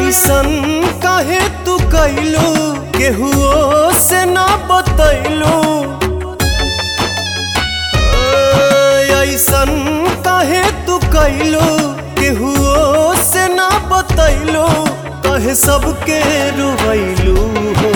ऐसन काहे तू कैलू केहुओ से ना बतैलू ऐसन काहे तू कैलू केहुओ से ना बतैलू कहे सबके रुवैलू हो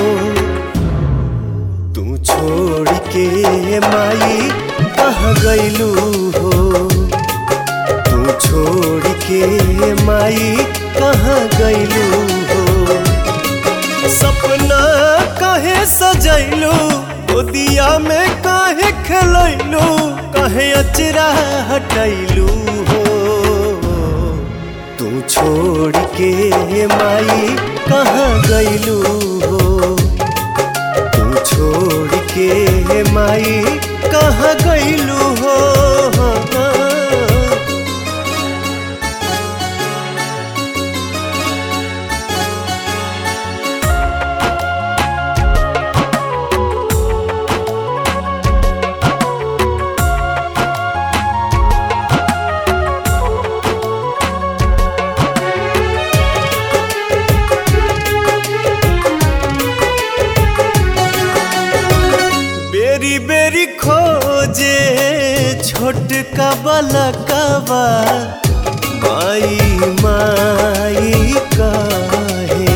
तू छोड़ के माई कहाँ गैलू हो तू छोड़ के माई कहाँ गैलू हो सपना काहे सजैलू गोदिया में काहे खेलैलू काहे अचरा हटैलू हो तू छोड़ के माई कहाँ गैलू हो तू छोड़ के माई कहाँ गैलू हो बेरी बेरी खोजे छोटका बलकवा माई माई काहे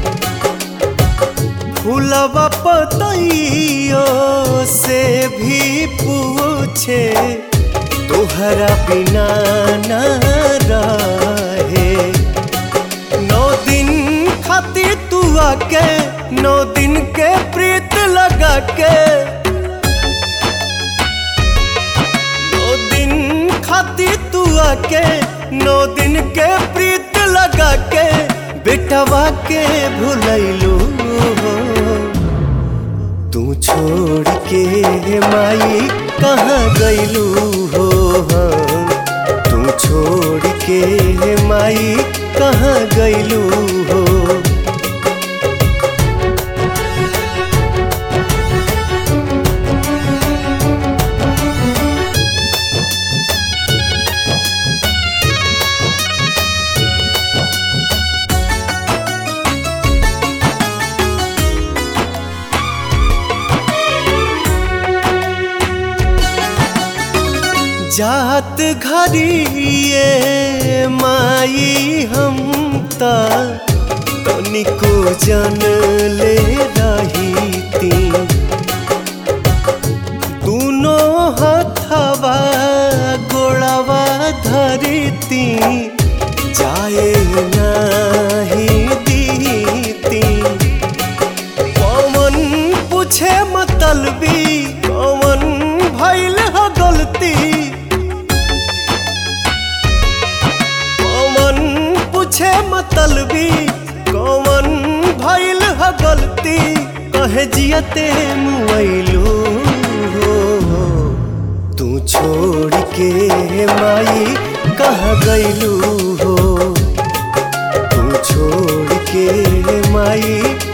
फूलवा पतइयो से भी पूछे तोहरा बिना ना रहे नौ दिन खातिर तू आके नौ दिन के प्रीत लगा के नौ दिन खातिर तू आके नौ दिन के प्रीत लगा के बेटवा के भुलैलू हो तू छोड़ के माई कहाँ गैलू हो तू छोड़ के माई कहाँ गैलू हो जात घरिए माई हम त तनिको जन ले रही ती दूनो हथवा गोड़वा धरती जाए नाही दीती कौन पूछे मतलबी कौन भैल ह गलती कौन पूछे मतलबी कौन भैल ह गलती कहे जियते मुआइलू हो तू छोड़ के माई कहाँ गैलू हो तू छोड़ के माई